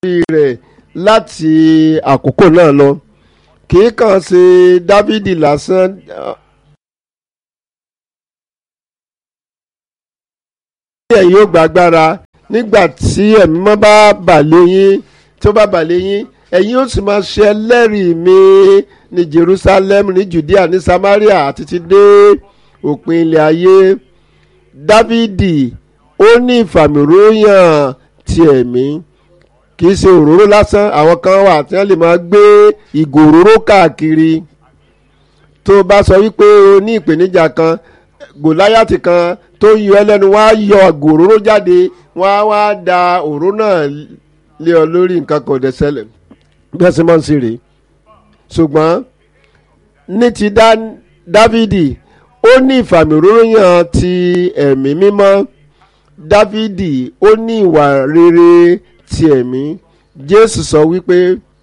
rẹ̀ láti àkókò náà lọ kì í kàn ṣe dávidi lásán ẹ̀yin yóò gbàgbára nígbà tí ẹ̀mí mọ́ bá bàlẹ́ yín tí ó bá bàlẹ́ yín ẹ̀yin yóò sì máa ṣe ẹlẹ́rìí mi ní Jerusalem ní Judea ní Samaria àti ti dé òpin ilẹ̀ ayé Dávidi ó ní ìfàmìróyàn ti ẹ̀mí kì í ṣe òróró lásán àwọn kan wà tí wọ́n lè máa gbé ìgò òróró káàkiri tó bá sọ wípé o ní ìpèníjà kan Gòláyàtì kan tó ń yọ ẹlẹ́nu wá yọ ìgò òróró jáde wọ́n á wá da òróró náà lé ọ lórí nǹkan kan ò dẹ̀ ṣẹlẹ̀ bí wọ́n ṣe máa ń ṣe rèé ṣùgbọ́n ní ti Dávidi ó ní ìfàmìróyàn ti ẹ̀mí mímọ́ Dávidi ó ní ìwà rere ti ẹ̀mí Jésù sọ wípé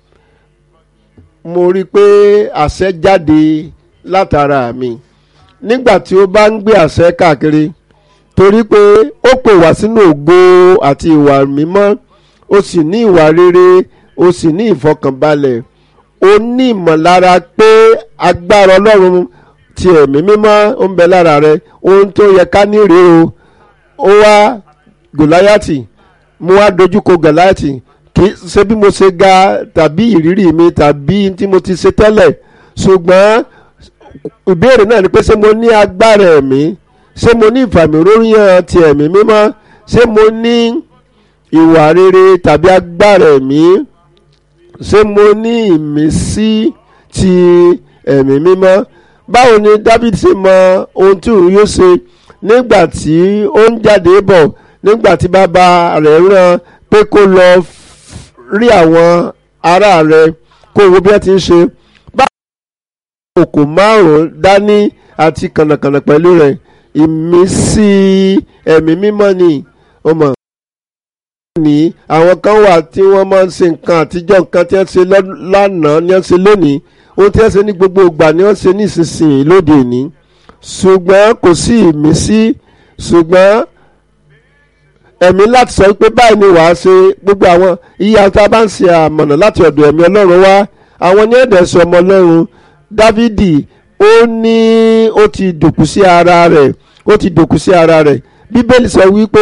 mo rí i pé àṣẹ jáde látara mi nígbà tí ó bá ń gbé àṣẹ káàkiri torí pé ó pè wá sínú ògo àti ìwà mímọ́ ó sì ní ìwà rere ó sì ní ìfọkànbalẹ̀ ó ní ìmọ̀lára pé agbára Ọlọ́run ti ẹ̀mí mímọ́ ó ń bẹ lára rẹ ohun tó yẹ ká ní rèé o ó wá Gòláyàtì mo wá dojúkọ Gòláyàtì kì í ṣe bí mo ṣe ga tàbí ìrírí mi tàbí tí mo ti ṣe tẹ́lẹ̀ ṣùgbọ́n ìbéèrè náà ni pé ṣé mo ní agbára ẹ̀mí ṣé mo ní ìfàmìróyàn ti ẹ̀mí mímọ́ ṣé mo ní ìwà rere tàbí agbára ẹ̀mí ṣé mo ní ìmísí ti ẹ̀mí mímọ́ báwo ni David ṣe mọ ohun tí òun yóò ṣe nígbà tí ó ń jáde bọ̀ nígbà tí bàbá rẹ̀ rán pé kó lọ rí àwọn ará rẹ̀ kó wo bí wọ́n ti ń ṣe báwo òkò márùn-ún dání àti kànàkànà pẹ̀lú rẹ̀ ìmísí ẹ̀mí mímọ́ ni ó mọ̀ ní àwọn kan wà tí wọ́n máa ń ṣe nǹkan àtijọ́ nǹkan tí wọ́n ṣe lánàá ni wọ́n ṣe lónìí ohun tí wọ́n ṣe ní gbogbo ìgbà ni wọ́n ṣe ní ìsinsìnyí lóde òní ṣùgbọ́n kò sí ìmísí ṣùgbọ́n ẹ̀mí láti sọ pé báyìí ni wàá ṣe gbogbo àwọn iye àti abá ń ṣe àmọ̀nà láti ọ̀dọ̀ ẹ̀mí ọlọ́run wá àwọn ní ẹ̀dẹ̀ sọ ọmọ ọlọ́run dávidi ó ní ó ti dòkú sí ara rẹ̀ ó ti dòkú sí ara rẹ̀ bíbélì sọ wípé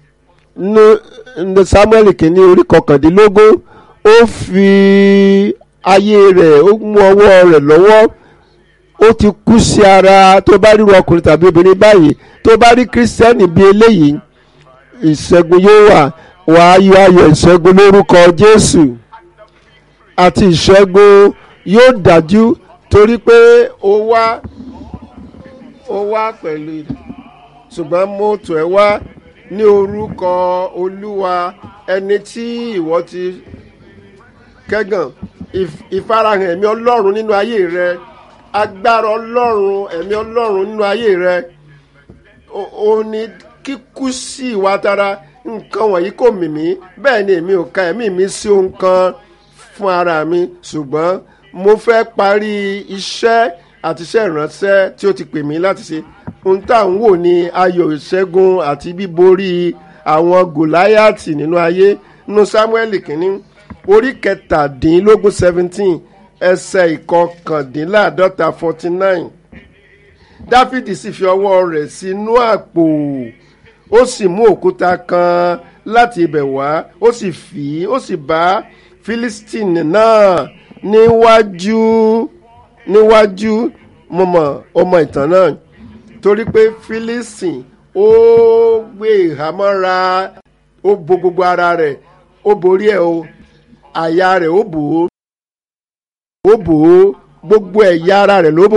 ní samuel kìíní orí kọkàndínlógún ó fi ayé rẹ̀ ó mú ọwọ́ rẹ̀ lọ́wọ́ ó ti kú sí ara tó bá ríru ọkùnrin tàbí obìnrin báyìí tó bá rí kírísítẹ́nì bíi eléyìí ìṣẹ́gun yóò wà wà á yọ ayọ̀ ìṣẹ́gun lórúkọ Jésù àti ìṣẹ́gun yóò dájú torí pé ó wá ó wá pẹ̀lú ṣùgbọ́n mo tọ̀ ẹ́ wá ní orúkọ Olúwa ẹni tí ìwọ ti kẹ́gàn ìfarahàn ẹ̀mí Ọlọ́run nínú ayé rẹ agbára Ọlọ́run ẹ̀mí Ọlọ́run nínú ayé rẹ ó ní kíkú sí ìwà tara nǹkan wọ̀nyí kò mì mí bẹ́ẹ̀ ni èmi ò ka ẹ̀mí mi sí ohun kan fún ara mi ṣùgbọ́n mo fẹ́ parí iṣẹ́ àti iṣẹ́ ìránṣẹ́ tí ó ti pè mí láti ṣe ohun tá à ń wò ní ayọ̀ ìṣẹ́gun àti bíborí àwọn gòláyàtì nínú ayé nínú Sámúẹ́lì kìíní orí kẹtàdínlógún seventeen ẹsẹ̀ ìkọkàndínláàdọ́ta forty nine Dáfídì sì fi ọwọ́ rẹ̀ sínú àpò ó sì mú òkúta kan láti ibẹ̀ wá ó sì fì í ó sì bá Fílístínì náà níwájú níwájú mo mọ̀ ọmọ ìtàn náà torí pé Fílístínì ó gbé ìhámọ́ra ó bo gbogbo ara rẹ̀ ó borí ẹ̀ o àyà rẹ̀ ó bò ó ó bò ó gbogbo ẹ̀yà ara rẹ̀ ló bò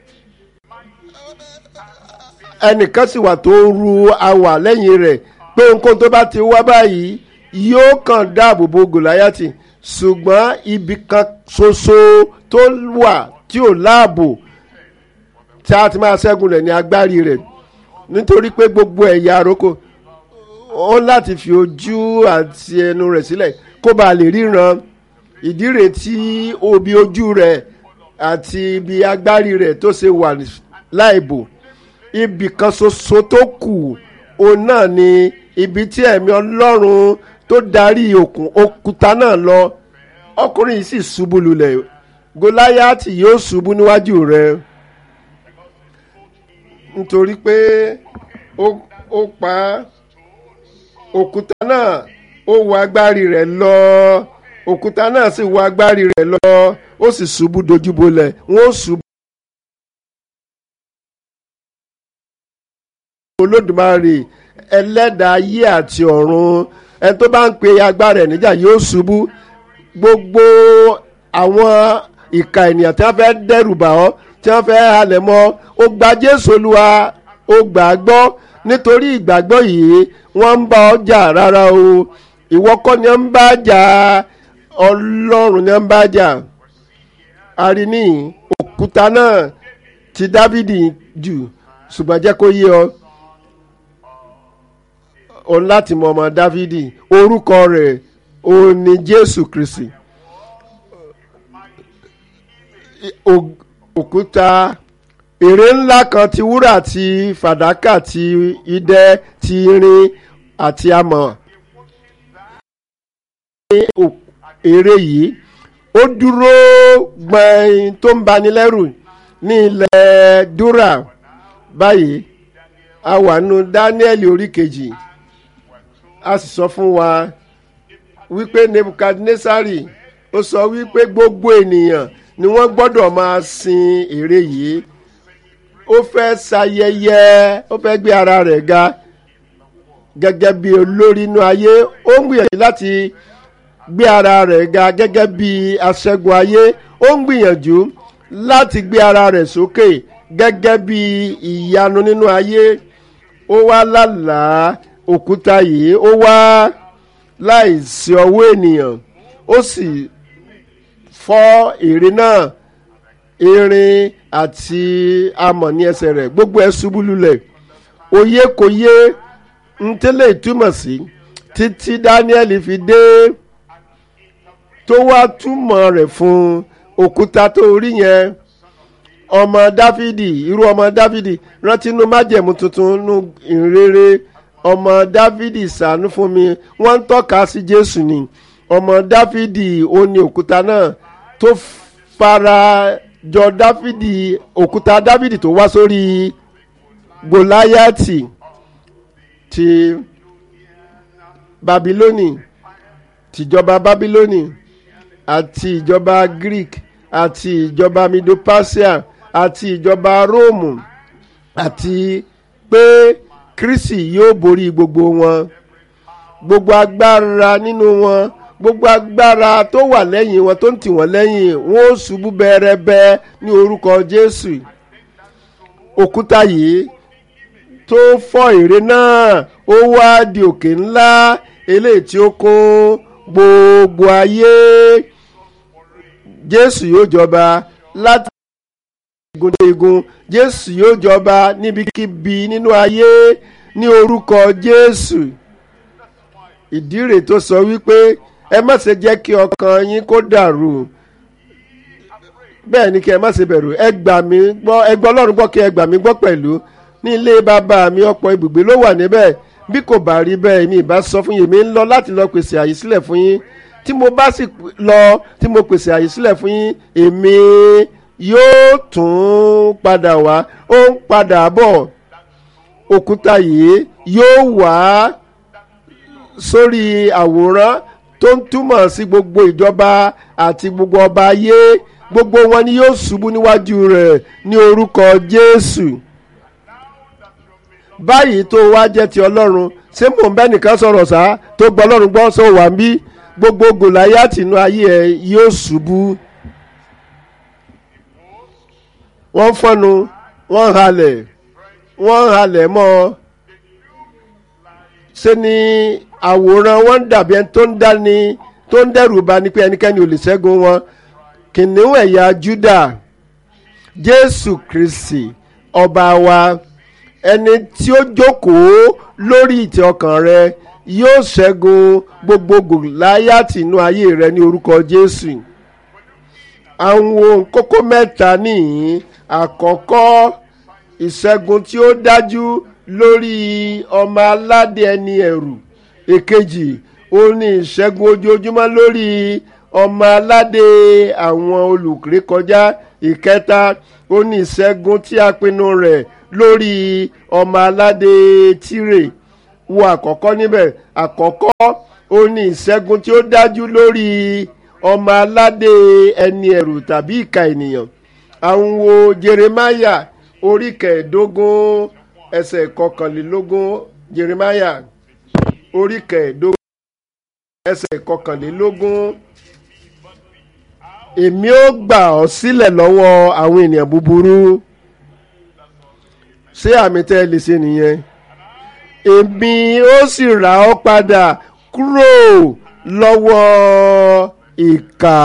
ẹnìkan sì wà tó ń ru awà lẹ́yìn rẹ̀ pé nǹkan tó bá ti wá báyìí yóò kàn dáàbò bo Gòláyàtì ṣùgbọ́n ibì kan ṣoṣo tó wà tí ò láàbò tí a ti máa ṣẹ́gun rẹ̀ ní agbárí rẹ̀ nítorí pé gbogbo ẹ̀yà àrókò ó láti fi ojú àti ẹnu rẹ̀ sílẹ̀ kó bàa lè ríran ìdí rẹ̀ tí obi ojú rẹ̀ àti ibi agbárí rẹ̀ tó ṣe wà láìbò ibì kan ṣoṣo tó kù òun náà ni ibi tí ẹ̀mí ọlọ́run tó darí òkun òkúta náà lọ ọkùnrin yìí sì ṣubú lulẹ̀ gòláyàtì yóò ṣubú níwájú rẹ nítorí pé ó ó pa òkúta náà ó wọ agbárí rẹ̀ lọ òkúta náà sì wọ agbárí rẹ̀ lọ ó sì ṣubú dojúbolẹ̀ wọ́n ó ṣubú. olódùmarè ẹlẹ́dàá ayé àti ọ̀run ẹni tó bá ń pe agbára ẹ̀ níjà yóò ṣubú gbogbo àwọn ìka ènìyàn tí wọ́n fẹ́ dẹ́rù bà ọ́ tí wọ́n fẹ́ halẹ̀ mọ́ ó gba jésù olúwa ó gbà á gbọ́ nítorí ìgbàgbọ́ yìí wọ́n ń bá ọ jà rárá o ìwọ kọ́ ni wọ́n ń bá jà ọlọ́run ni wọ́n ń bá jà àríní òkúta náà ti dávidi jù ṣùgbọ́n jẹ́ kó yé ọ òun láti mọ ọmọ dávidi orúkọ rẹ̀ òun ni jésù kristi òkúta ère ńlá kan ti wúrà ti fàdákà ti idẹ ti irin àti amọ̀ ère yìí ó dúró gbọ̀n tó ń bani lẹ́rù ní ilẹ̀ dúrà báyìí a wà nù dáníẹ́lì orí kejì a sì sọ fún wa wípé nebukadnesari ó sọ wípé gbogbo ènìyàn ni wọ́n gbọ́dọ̀ máa sin ère yìí ó fẹ́ ṣayẹyẹ ó fẹ́ gbé ara rẹ̀ ga gẹ́gẹ́ bí olórí inú ayé ó ń gbìyànjú láti gbé ara rẹ̀ ga gẹ́gẹ́ bí aṣẹ́gun ayé ó ń gbìyànjú láti gbé ara rẹ̀ sókè gẹ́gẹ́ bí ìyanu nínú ayé ó wá lálàá òkúta yìí ó wá láìsí ọwọ́ ènìyàn ó sì fọ́ ère náà irin àti amọ̀ ní ẹsẹ̀ rẹ̀ gbogbo ẹ̀ ṣubú lulẹ̀ òye kò yé ntẹ́lẹ̀ ìtumọ̀ sí títí Dáníẹ́lì fi dé tó wá túmọ̀ rẹ̀ fún òkúta tó rí yẹn ọmọ Dáfídì irú ọmọ Dáfídì rántí inú májẹ̀mú tuntun nínú ìrere ọmọ Dáfídì ṣàánú fún mi wọ́n ń tọ́ka sí Jésù ni ọmọ Dáfídì ó ní òkúta náà tó fara jọ Dáfídì òkúta Dáfídì tó wá sórí Gòláyàtì ti Babilónì tìjọba Babilónì àti ìjọba Greek àti ìjọba Mido-Persia àti ìjọba Róòmù àti pé Kristi yóò borí gbogbo wọn gbogbo agbára nínú wọn gbogbo agbára tó wà lẹ́yìn wọn tó ń tì wọ́n lẹ́yìn wọn ó ṣubú bẹ́ẹ̀rẹ́bẹ́ ní orúkọ Jésù òkúta yìí tó fọ́ ère náà ó wá di òkè ńlá eléyìí tí ó kún gbogbo ayé Jésù yóò jọba láti igun dé igun Jésù yóò jọba níbikíbi nínú ayé ní orúkọ Jésù ìdí rẹ̀ tó sọ wípé ẹ má ṣe jẹ́ kí ọkàn yín kó dàrú bẹ́ẹ̀ ni kí ẹ má ṣe bẹ̀rù ẹ gbà mí gbọ́ ẹ gbọ́ Ọlọ́run gbọ́ kí ẹ gbà mí gbọ́ pẹ̀lú ní ilé bàbá mi ọ̀pọ̀ ibùgbé ló wà níbẹ̀ bí kò bá rí bẹ́ẹ̀ mi ìbá sọ fún yín mi ń lọ láti lọ pèsè àyè sílẹ̀ fún yín tí mo bá sì lọ tí mo pèsè àyè sílẹ̀ fún yín èmi yóò tún padà wá ó ń padà bọ̀ òkúta yìí yóò wá sórí àwòrán tó ń túmọ̀ sí gbogbo ìjọba àti gbogbo ọba ayé gbogbo wọn ni yóò ṣubú níwájú rẹ̀ ní orúkọ Jésù báyìí tó wá jẹ́ ti Ọlọ́run ṣé mò ń bẹ́ nìkan sọ̀rọ̀ sá tó gbọ́ Ọlọ́run gbọ́ sọ wà ń bí gbogbo Gòláyátì inú ayé ẹ̀ yóò ṣubú wọ́n fọ́nu wọ́n halẹ̀ wọ́n halẹ̀ mọ́ ṣe ni àwòrán wọn dàbí ẹni tó ń dání tó ń dẹ́rù bà ní pé ẹnikẹ́ni ò lè ṣẹ́gun wọn kìnìún ẹ̀yà Júdà Jésù Kristi ọba wa ẹni tí ó jókòó lórí ìtẹ́ ọkàn rẹ yóò ṣẹ́gun gbogbo Gòláyátì inú ayé rẹ ní orúkọ Jésù àwọn kókó mẹ́ta nìyí àkọ́kọ́ ìṣẹ́gun tí ó dájú lórí ọmọ aládé ẹni ẹ̀rù èkejì ó ní ìṣẹ́gun ojoojúmọ́ lórí ọmọ aládé àwọn olùrékọjá ìkẹta ó ní ìṣẹ́gun tí a pinnu rẹ̀ lórí ọmọ aládé tírè wo àkọ́kọ́ níbẹ̀ àkọ́kọ́ ó ní ìṣẹ́gun tí ó dájú lórí ọmọ aládé ẹni ẹ̀rù tàbí ìka ènìyàn àwọn wo jeremaya orí kẹẹ̀ẹ́dógún ẹsẹ̀ kọkànlélógún jeremaya orí kẹẹ̀ẹ́dógún ẹsẹ̀ kọkànlélógún èmi ó gbà ọ́ sílẹ̀ lọ́wọ́ àwọn ènìyàn búburú ṣé àmì tẹ́ ẹ lè ṣe nìyẹn èmi ó sì rà ọ́ padà kúrò lọ́wọ́ ìkà.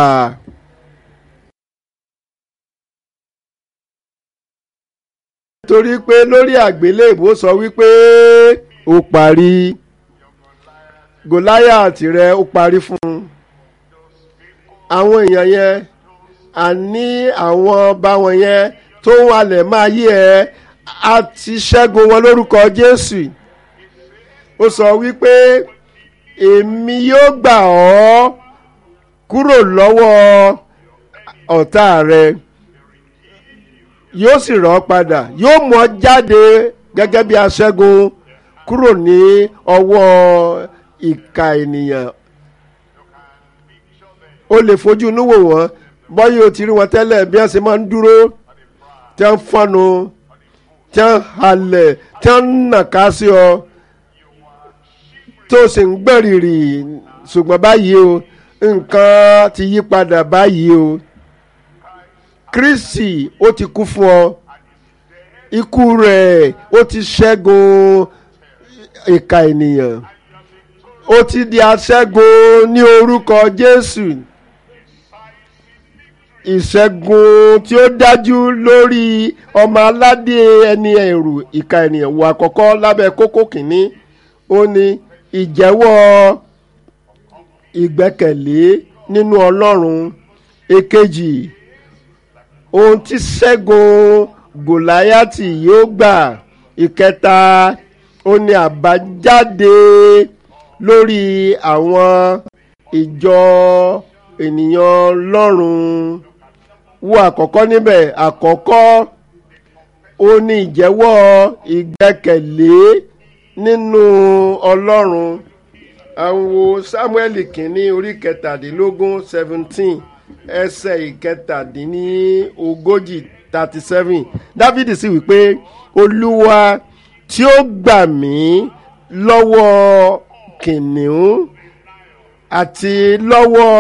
torí pé lórí àgbélébùú sọ wípé ó parí gòláyàtì rẹ ó parí fún un àwọn èèyàn yẹn àní àwọn ọba wọn yẹn tó ń halẹ̀ máa yí ẹ a ti ṣẹ́gun wọn lórúkọ Jésù ó sọ wípé èmi yóò gbà ọ́ kúrò lọ́wọ́ ọ̀tá rẹ yóò sì rọ̀ ọ́ padà yóò mú ọ jáde gẹ́gẹ́ bí aṣẹ́gun kúrò ní ọwọ́ ìka ènìyàn o lè fojú inú wò wọ́n bọ́yì o ti rí wọn tẹ́lẹ̀ bí wọ́n ṣe máa ń dúró tí wọ́n ń fọ́nu tí wọ́n ń halẹ̀ tí wọ́n ń nàka sí ọ tó sì ń gbẹ̀rìrì ṣùgbọ́n báyìí o nǹkan ti yí padà báyìí o Kristi ó ti kú fún ọ ikú rẹ̀ ó ti ṣẹ́gun ìka ènìyàn ó ti di aṣẹ́gun ní orúkọ Jésù ìṣẹ́gun tí ó dájú lórí ọmọ aládé ẹni ẹ̀rù ìka ènìyàn wò àkọ́kọ́ lábẹ́ kókó kìíní ó ní ìjẹ́wọ́ ìgbẹ́kẹ̀lé nínú Ọlọ́run èkejì ohun tí ṣẹ́gun Gòláyátì yóò gbà ìkẹta ó ní àbájáde lórí àwọn ìjọ ènìyàn Ọlọ́run wo àkọ́kọ́ níbẹ̀ àkọ́kọ́ ó ní ìjẹ́wọ́ ìgbẹ́kẹ̀lé nínú Ọlọ́run àwọn Samuel kìíní orí kẹtàdínlógún seventeen ẹsẹ̀ ìkẹtàdínlógójì thirty seven Dávidi sì wípé Olúwa tí ó gbà mí lọ́wọ́ kìnìún àti lọ́wọ́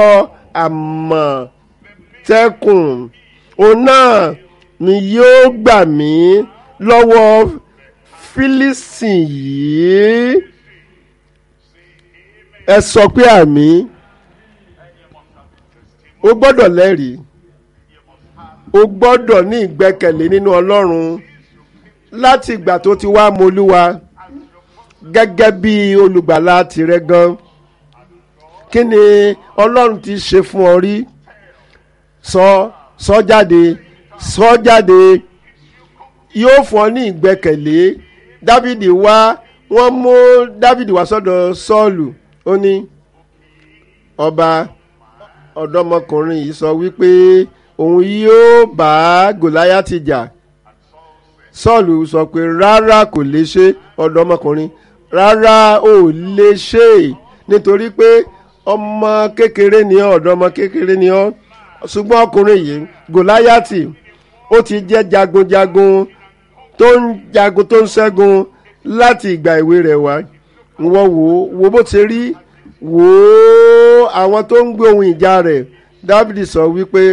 àmọ̀tẹ́kùn òun náà ni yóò gbà mí lọ́wọ́ fílísìn yìí ẹ sọ pé àmì o gbọ́dọ̀ lẹ́rìí o gbọ́dọ̀ ní ìgbẹ́kẹ̀lé nínú Ọlọ́run láti ìgbà tó ti wá mọ́lúwa gẹ́gẹ́ bí olùgbàlà tìrẹ gan kí ni Ọlọ́run ti ṣe fún ọ rí sọ sọ jáde sọ jáde yóò fún ọ ní ìgbẹ́kẹ̀lé Dávidi wá wọ́n mú Dávidi wá sọ́dọ̀ Sọ́ọ̀lù ó ní ọba ọ̀dọ́mọkùnrin yìí sọ wípé òun yóò bá Gòláyátì jà Sọ́ọ̀lù sọ pé rárá kò lè ṣe ọ̀dọ́mọkùnrin rárá ò lè ṣe nítorí pé ọmọ kékeré ni ọ́ ọ̀dọ́mọ kékeré ni ọ́ ṣùgbọ́n ọkùnrin yìí Gòláyátì ó ti jẹ́ jagunjagun tó ń jagun tó ń ṣẹ́gun láti ìgbà ìwé rẹ̀ wá wọ́n wò ó wo bó ti rí wò ó àwọn tó ń gbé ohun ìjà rẹ̀ Dáfídì sọ wípé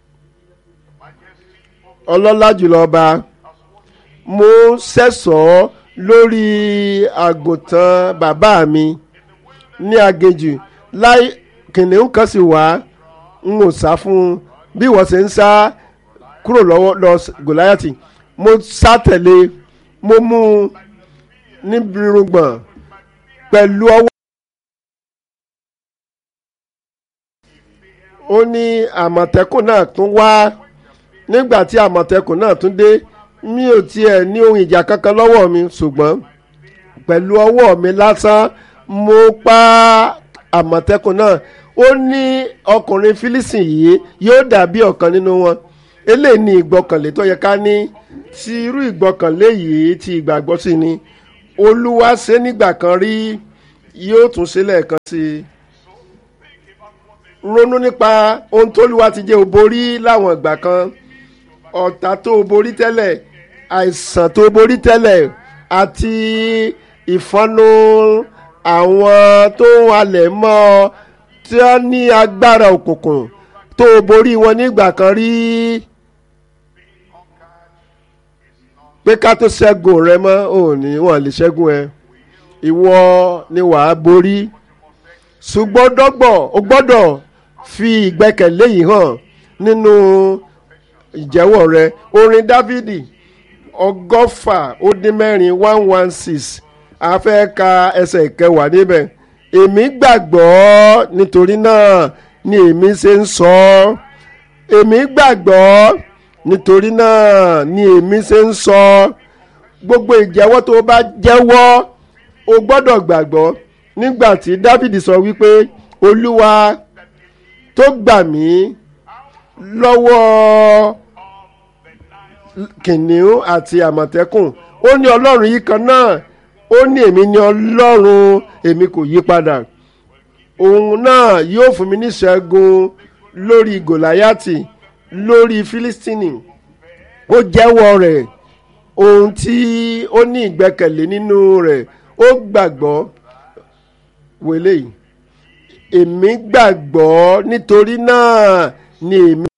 ọlọ́lá jùlọ ọba mo sẹ́sọ̀ọ́ lórí àgùntàn bàbá mi ní aginjù láì kìnìún kan sì wá n ò sá fún un bí wọ́n ṣe ń sá kúrò lọ́wọ́ lọ Gòláyàtì mo sá tẹ̀lé mo mú un níbi irùngbọ̀n pẹ̀lú ọwọ́. ó ní àmọ̀tẹ́kùn náà tún wá nígbà tí àmọ̀tẹ́kùn náà tún dé mi ò tiẹ̀ ní ohun ìjà kankan lọ́wọ́ mi ṣùgbọ́n pẹ̀lú ọwọ́ mi lásán mo pa àmọ̀tẹ́kùn náà ó ní ọkùnrin fílísìn yìí yóò dàbí ọ̀kan nínú wọn eléyìí ni ìgbọ́kànlé tó yẹ ká ní ti irú ìgbọ́kànlé yìí ti ìgbàgbọ́ sí ni olúwa ṣe nígbà kan rí yóò tún ṣe lẹ́ẹ̀kan sí i ronú nípa ohun tóluwa ti jẹ́ òborí láwọn ìgbà kan ọ̀tá tó borí tẹ́lẹ̀ àìsàn tó borí tẹ́lẹ̀ àti ìfọ́nú àwọn tó ń halẹ̀ mọ́ ọ tí wọ́n ní agbára òkùnkùn tó borí wọn nígbà kan rí pé ká tó ṣẹ́gun rẹ mọ́ ò ní wọ́n lè ṣẹ́gun ẹ ìwọ ni wàá borí ṣùgbọ́n dọ́gbọ̀ o gbọ́dọ̀ fi ìgbẹ́kẹ̀lé yìí hàn nínú ìjẹ́wọ́ rẹ orin dávidi ọgọ́fà ó dín mẹ́rin one one six a fẹ́ ka ẹsẹ̀ ìkẹwàá níbẹ̀ èmi gbàgbọ́ nítorí náà ni èmi ṣe ń sọ ọ́ èmi gbàgbọ́ nítorí náà ni èmi ṣe ń sọ ọ́ gbogbo ìjẹ́wọ́ tó bá jẹ́wọ́ o gbọ́dọ̀ gbàgbọ́ nígbà tí dávidi sọ wípé olúwa tó gbà mí lọ́wọ́ kìnìún àti àmọ̀tẹ́kùn ó ní ọlọ́run yìí kan náà ó ní èmi ní ọlọ́run èmi kò yí padà òun náà yóò fún mi níṣẹ́gun lórí gòláyàtì lórí fílístínì ó jẹ́wọ́ rẹ̀ ohun tí ó ní ìgbẹ́kẹ̀lé nínú rẹ̀ ó gbàgbọ́ wẹlé yìí èmi gbàgbọ́ nítorí náà ni èmi